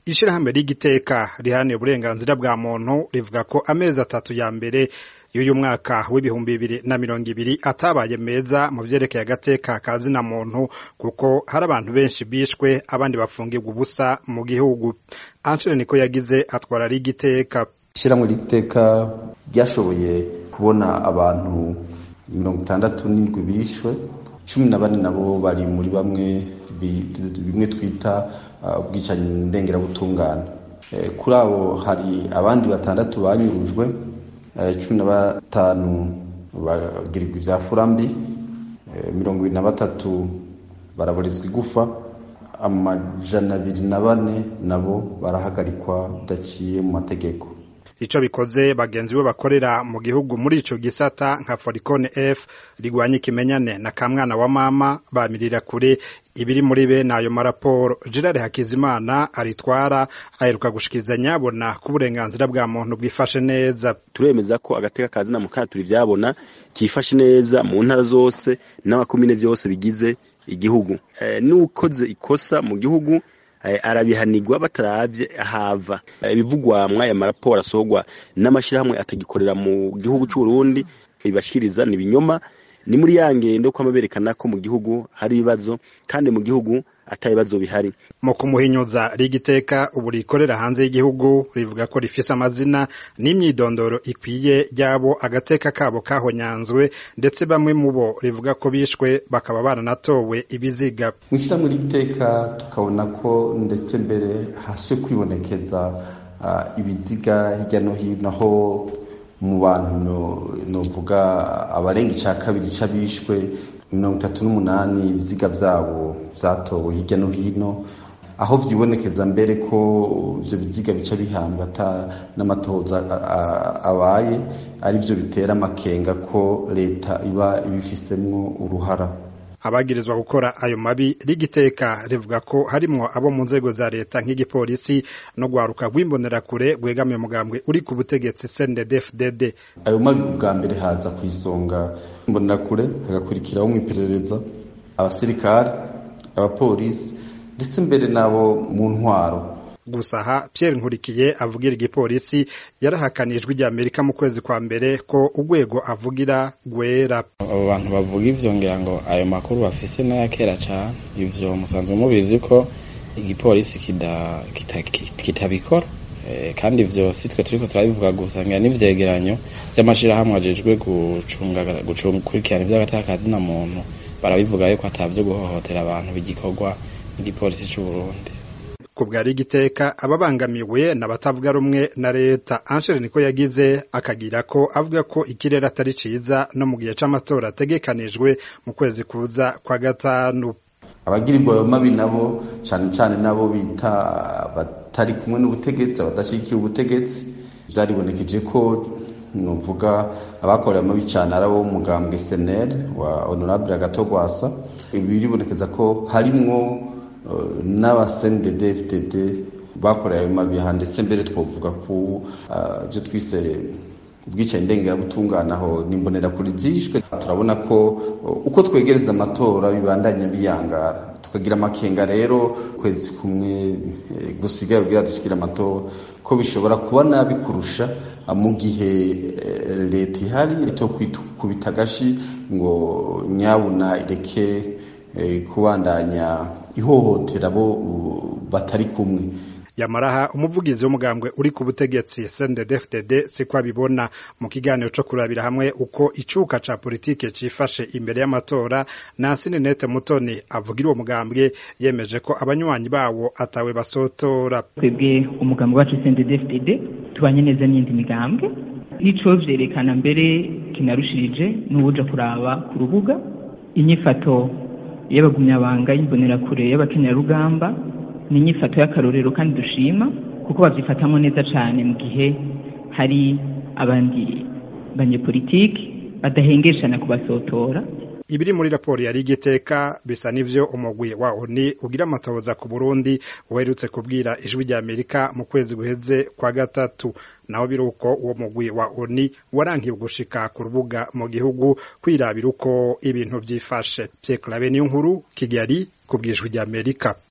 ishirahamwe ry'igiteka riharanira uburenganzira bwa muntu rivuga ko amezi atatu ya mbere y'uyu mwaka w'ibihumbi bibiri na mirongo ibiri atabaye meza mu vyerekeye agateka ka zina muntu kuko hari abantu benshi bishwe abandi bafungirwa ubusa mu gihugu Anshire niko yagize atwara rigiteka ishyirahamwe ry'iteka ryashoboye kubona abantu mirongo itandatu n'indwi bishwe cumi na bane nabo bari muri bamwe bimwe twita ubwicanyi ndengerabutungane kuri abo hari abandi batandatu banyurujwe cumi na batanu bagirirwa ibya furambi mirongo ibiri na batatu baraburizwa igufa amajana abiri na bane nabo barahagarikwa bidaciye mu mategeko ico bikoze bagenzi be bakorera mu gihugu muri ico gisata nka Foricone F rigwanya ikimenyane na kamwana wa mama bamirira kure ibiri muri bene ayo maraporo Gerard Hakizimana aritwara aheruka gushikiriza nyabona ku burenganzira bwa muntu bwifashe neza turemeza ko agateka kazi na mukaturi vyabona kifashe neza mu ntara zose n'abakomine vyose bigize igihugu e, n'ukoze ikosa mu gihugu arabihanirwa bataravye ahava ibivugwa mwaya maraporo asorwa n'amashirahamwe atagikorera mu gihugu c'u Burundi bibashikiriza ni binyoma ni muri ya ngendo kwama berekana ko mu gihugu hari ibibazo kandi mu gihugu ata bibazo bihari mu kumuhinyuza rigiteka ubu rikorera hanze y'igihugu rivuga ko rifise amazina n'imyidondoro ikwiye ryabo agateka kabo kahonyanzwe ndetse bamwe mu bo rivuga ko bishwe bakaba baranatowe ibiziga mu ishyirahamwe ry'iteka tukabona ko ndetse mbere hasi kwibonekeza uh, ibiziga hirya no hino aho mu bantu novuga abarenga ica kabiri c'abishwe mirongo itatu n'umunani ibiziga vyabo vyatowe hirya no hino aho vyibonekeza mbere ko ivyo biziga bica bihambwa ata n'amatohoza abaye arivyo bitera amakenga ko leta iba ibifisemwo uruhara abagirizwa gukora ayo mabi rigiteka rivuga ko harimwo abo mu nzego za leta nk'igipolisi no gwaruka rw'imbonerakure rwegamiye umugambwe uri ku butegetsi CNDD-FDD ayo mabi bwa mbere haza ku isonga imbonerakure hagakurikiraho mu iperereza abasirikare abapolisi ndetse mbere n'abo mu ntwaro gusa aha Pierre Nkurikiye avugira igipolisi yarahakanijwe rya Amerika mu kwezi kwa mbere ko urwego avugira rwera abo bantu bavuga ivyo ngira ngo ayo makuru bafise n'aya kera cane ivyo musanzwe mubizi ko igipolisi kitabikora kandi ivyo si twe turiko turabivuga gusa ngira n'ivyegeranyo vy'amashirahamwe ajejwe gukurikirana ivy'agataka na muntu barabivuga yuko atavyo guhohotera abantu bigikorwa n'igipolisi c'u Burundi ku bwari igiteka ababangamiwe n'abatavuga rumwe na leta Angel niko yagize akagira ko avuga ko ikirere atari ciza no mu gihe c'amatora ategekanijwe mu kwezi kuza kwa gatanu abagirirwa ayo mabi nabo cane cane nabo bita batari kumwe n'ubutegetsi abadashigikiye ubutegetsi vyaribonekeje ko nuvuga abakorera amabi cane ari abo mugambwe SNL wa honorable Agatogwasa biribonekeza ko harimwo n'abasendede FDD bakoreye ayo mabiha ndetse mbere twovuga ko ibyo twise ubwicanyi ndengerabutungane aho nimbonera kuri zishwe turabona ko uko twegereza amatora bibandanya biyangara tukagira amakenga rero kwezi kumwe gusigaye ubwira dushikira amatora ko bishobora kuba nabi kurusha mu gihe leta ihari to kubita agashi ngo nyabuna ireke kubandanya ihohotera abo batari kumwe yamaraha umuvugizi w'umugambwe uri ku butegetsi CNDD-FDD siko abibona mu kiganiro co kurabira hamwe uko icuka ca politike cifashe imbere y'amatora Nansine Nete Mutoni avugira uwo mugambwe yemeje ko abanywanyi bawo atawe basotora twebwe umugambwe wacu CNDD-FDD tubanye neza n'indi migambwe nico vyerekana mbere kinarushirije n'ubuja kuraba ku rubuga inyifato y'abagumyabanga y'imbonerakure y'abakenyarugamba ni inyifato y'akarorero kandi dushima kuko babyifatamo neza cyane mu gihe hari abandi banyepolitiki badahengeshana kubasotora ibiri muri raporo yari igiteka bisa n'ivyo umugwi wa ONU ugira amatohoza ku Burundi uherutse kubwira ijwi rya Amerika mu kwezi guheze kwa gatatu naho biruko uwo mugwi wa ONU warankiye gushika ku rubuga mu gihugu kwirabira uko ibintu vyifashe Pierre Claver niyo nkuru Kigali ku bwijwi rya Amerika